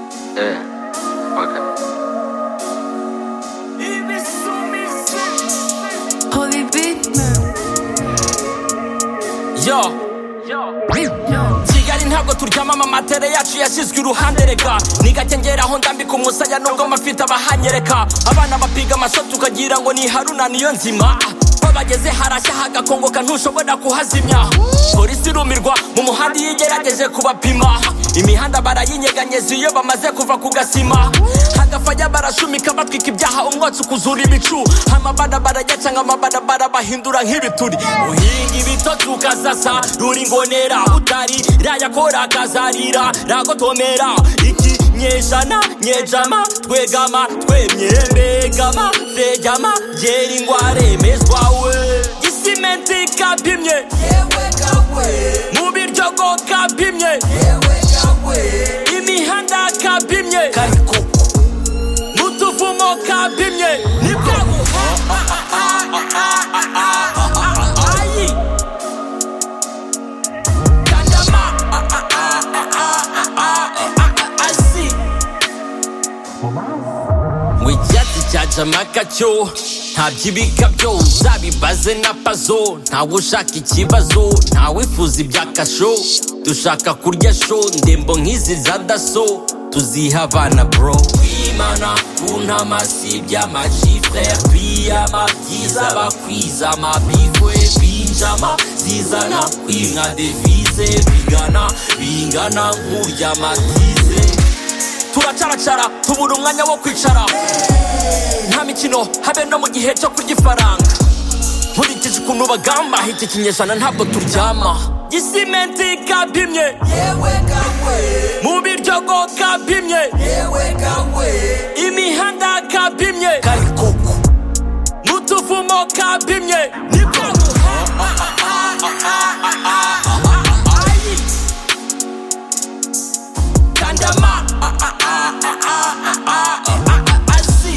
Yeah. Okay. Holy Big Man. Yo. kigali ntabwo turyamamo amatere yacu yashyizwe iruhande rega ni gake ngeraho ndambika umusaya nubwo mafite abahanyereka abana bapiga amaso tukagira ngo ni haruna niyo nzima babageze harashya hagakongoka ntushobora kuhazimya polisi irumirwa mu muhanda iyo igerageje kubapima imihanda barayinyeganyeza iyo bamaze kuva ku gasima hagafanya barashumika batwika ibyaha umwotsi ukuzura ibicu amabarabara yacanga amabarabara bahindura nk'ibituri uhinga ibitoki ukazasa ruringonera utari rayakora akazarira ragotomera iki nyejana nyejama twegama twemyembegama fegama gera ingware mezwa we isimenti kapimye mu biryogo kapimye imihanda kapimye mutuvumo kapimye nibyago ayi kandama asi ngo icyatsi cya jamaka cyo nta byibika byo uzabibaze na pazo ntawe ushaka ikibazo ntawe wifuza ibya kasho dushaka kurya sho ndembo nk'izi za daso tuziha abana bro kwimana ku ntama si iby'amashifre biyama byiza bakwizama bifwe binjama zizana kwimwa devize bigana bingana nk'uryamatize turacaracara tubura umwanya wo kwicara nta mikino habe no mu gihe cyo kurya ifaranga nkurikije ukuntu bagamba iki kinyejana ntabwo turyama gisimenti kapimye mu biryogo kapimye imihanda kapimye karikoko n'utuvumo kapimye nibwo Ayi. kandama asi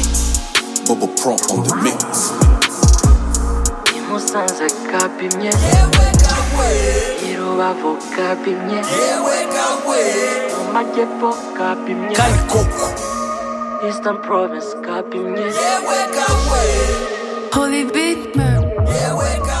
Bubba Prump on the mix. I Musanze kapimye. I Rubavu kapimye. Mu Majyepfo kapimye. karikoko Eastern Province kapimye. Holy Big Man.